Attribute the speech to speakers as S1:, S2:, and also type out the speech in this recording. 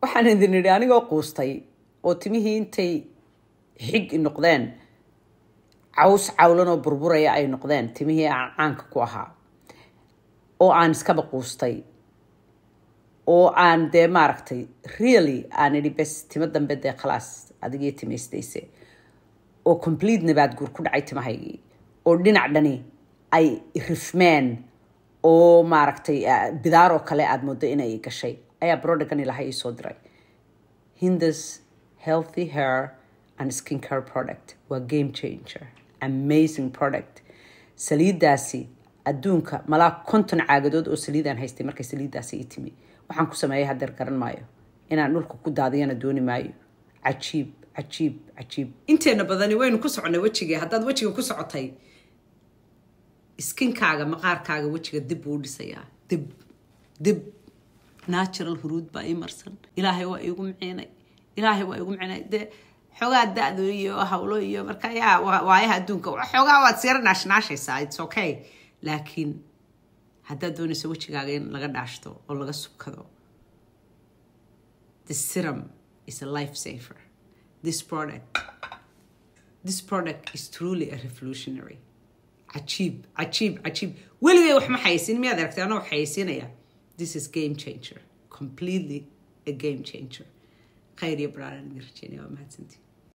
S1: waxaan idin idhi anigoo quustay oo timihii intay xig noqdeen caws cawlan oo burburaya ay noqdeen timihii aan caanka ku ahaa oo aan iskaba quustay oo aan dee maaragtay really aan idhi bes timo dambe dee khalaas adigii timaystayse oo complete nabaad guur ku dhacay timahaygii oo dhinac dhani ay rifmeen oo maaragtay bidaar oo kale aada moodo inay gashay ayaa brodagan ilahay ii soo diray hindas healthy hair and skin care product waa game changer amazing product saliiddaasi adduunka malaa konton caagadood oo saliidaan haystay markay saliiddaasi ii timi waxaan ku sameeyay hadeer garan maayo inaan dhulka ku daadiyana dooni maayo cajiib cajiib cajiib inteena badani waynu ku soconay wejigii haddaad wejiga ku socotay skinkaaga maqaarkaaga wejiga dib buu u dhisayaa dib dib natural huruud baa ii marsan ilaahay waa iigu miciinay ilaahay waa iigu miciinay dee xoogaa da-do iyo hawlo iyo marka yaa waayaha adduunka xoogaa waad siyara naashnaashaysaa its okay laakiin haddaad doonayso wejigaaga in laga dhaashto oo laga subkado the serum is a life saver this product this product is truly a revolutionary cajiib cajiib cajiib weligay wax ma xayaysin miyaad aragtay anoo xayaysiinaya this is game changer completely a game changer khayr iyo baraaran idin rajeynaya waa mahadsantii